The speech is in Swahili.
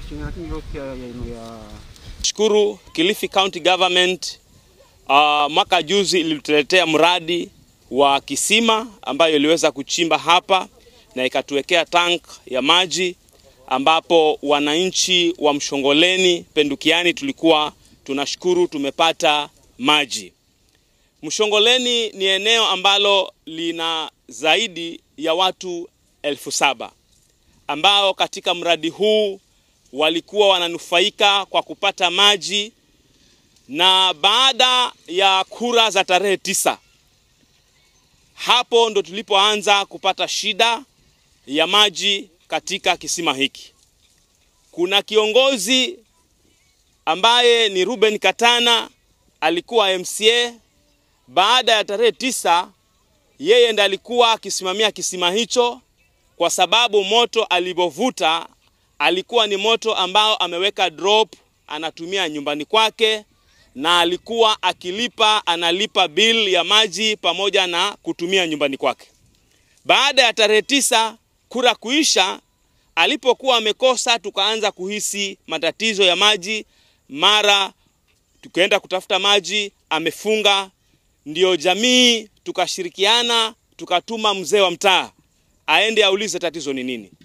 Shukuru Kilifi County Government uh, mwaka juzi ilituletea mradi wa kisima ambayo iliweza kuchimba hapa na ikatuwekea tank ya maji ambapo wananchi wa Mshongoleni Pendukiani tulikuwa tunashukuru tumepata maji. Mshongoleni ni eneo ambalo lina zaidi ya watu elfu saba ambao katika mradi huu walikuwa wananufaika kwa kupata maji, na baada ya kura za tarehe tisa, hapo ndo tulipoanza kupata shida ya maji katika kisima hiki. Kuna kiongozi ambaye ni Ruben Katana alikuwa MCA. Baada ya tarehe tisa, yeye ndiye alikuwa akisimamia kisima hicho, kwa sababu moto alivyovuta alikuwa ni moto ambao ameweka drop anatumia nyumbani kwake, na alikuwa akilipa analipa bill ya maji pamoja na kutumia nyumbani kwake. Baada ya tarehe tisa kura kuisha, alipokuwa amekosa, tukaanza kuhisi matatizo ya maji, mara tukaenda kutafuta maji, amefunga. Ndio jamii tukashirikiana, tukatuma mzee wa mtaa aende aulize tatizo ni nini.